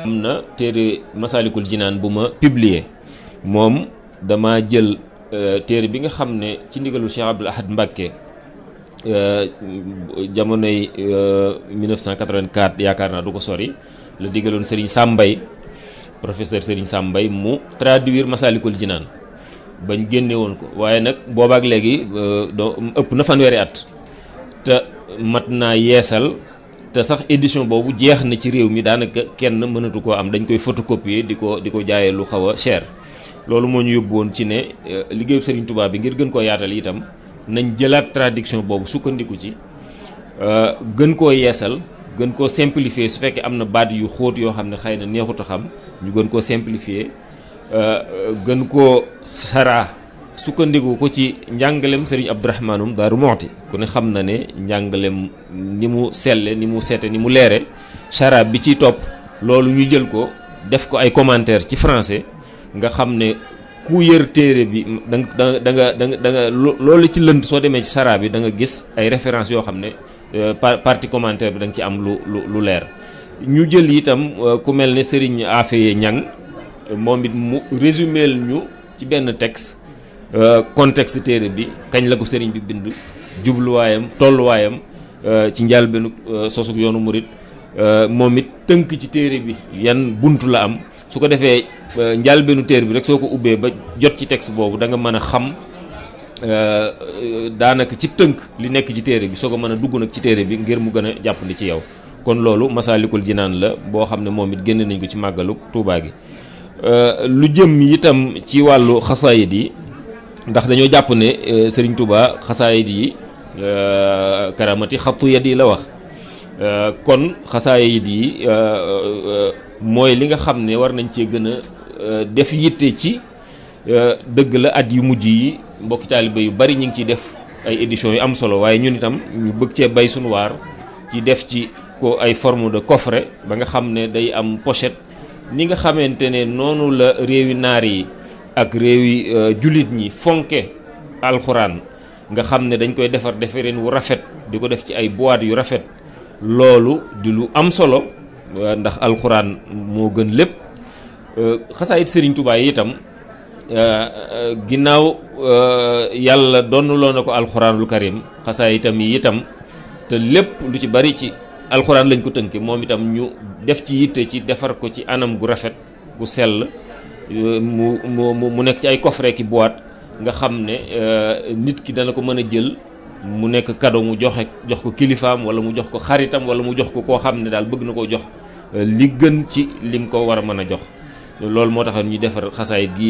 am na téere Masaalikul Jinaan bu ma publier moom dama jël téere bi nga xam ne ci ndigalu Cheikh Abdoul Ahad Mbacké jamonoy 1984 yaakaar naa du ko sori la digaloon Serigne Sambay professeur Serigne Sambay mu traduire Masaalikul Jinaan bañ génne woon ko waaye nag boobaak léegi doo ëpp na fanweeri at te mat naa yeesal te sax édition boobu jeex na ci réew mi daanaka kenn mënatu koo am dañ koy photocopier di ko di ko jaayee lu xaw a cher loolu moo ñu yóbbu woon ci ne liggéeyu Serigne Touba bi ngir gën koo yaatal itam nañ jëlaat traduction boobu sukkandiku ci gën koo yeesal gën koo simplifier su fekkee am na baat yu xóot yoo xam ne xëy na neexut a xam ñu gën koo simplifier gën koo saraa sukkandiku ko ci njàngalem Serigne Abdourahmanum Daaru Moxti ku ne xam na ne njàngalem ni mu selle ni mu sete ni mu leere saraa bi ciy topp loolu ñu jël ko def ko ay commentaire ci français nga xam ne ku yër téere bi da nga da nga da nga da nga loolu ci lënd soo demee ci saraa bi da nga gis ay références yoo xam ne partie commentaire bi da nga ci am lu lu lu leer ñu jël itam ku mel ne Serigne Afeye Ñang moom it mu résumé ñu ci benn texte contexte téere bi kañ la ko Serigne bi bind jubluwaayam tolluwaayam ci njëlbéenu sosug yoonu murit moom it tënk ci téere bi yan buntu la am su ko defee njëlbéenu téere bi rek soo ko ubbee ba jot ci texte boobu da nga mën a xam daanaka ci tënk li nekk ci téere bi soo ko mën a dugg nag ci téere bi ngir mu gën a jàppandi ci yow kon loolu Masaalikul Jinaan la boo xam ne moom it génne nañ ko ci màggalu Tuubaa gi lu jëm itam ci wàllu xasaayid yi ndax dañoo jàpp ne Serigne Touba xasaayid yi karamati xattu yad yi la wax kon xasaayid yi mooy li nga xam ne war nañ cee gën a def yitte ci dëgg la at yu mujj yi mbokki taaliba yu bari ñu ngi ciy def ay éditions yu am solo waaye ñun itam ñu bëgg cee bay suñu waar ci def ci ko ay forme de coffret ba nga xam ne day am pochette ni nga xamante ne noonu la réewi naar yi ak réewi jullit ñi fonke alxuraan nga xam ne dañ koy defar defareen wu rafet di ko def ci ay boîte yu rafet loolu di lu am solo ndax alxuraan moo gën lépp xasaayit Serigne Touba yi itam ginnaaw yàlla donnaloo na ko alxuraanul karim xasaayitam yi itam te lépp lu ci bari ci alxuraan lañ ko tënke moom itam ñu def ci yitte ci defar ko ci anam gu rafet gu sell mu mu mu nekk ci ay coffret ki boîte nga xam ne nit ki dana ko mën a jël mu nekk cadeau mu joxe jox ko kilifaam wala mu jox ko xaritam wala mu jox ko koo xam ne daal bëgg na koo jox li gën ci lim ko war a mën a jox loolu moo tax ñu defar xasaayit gi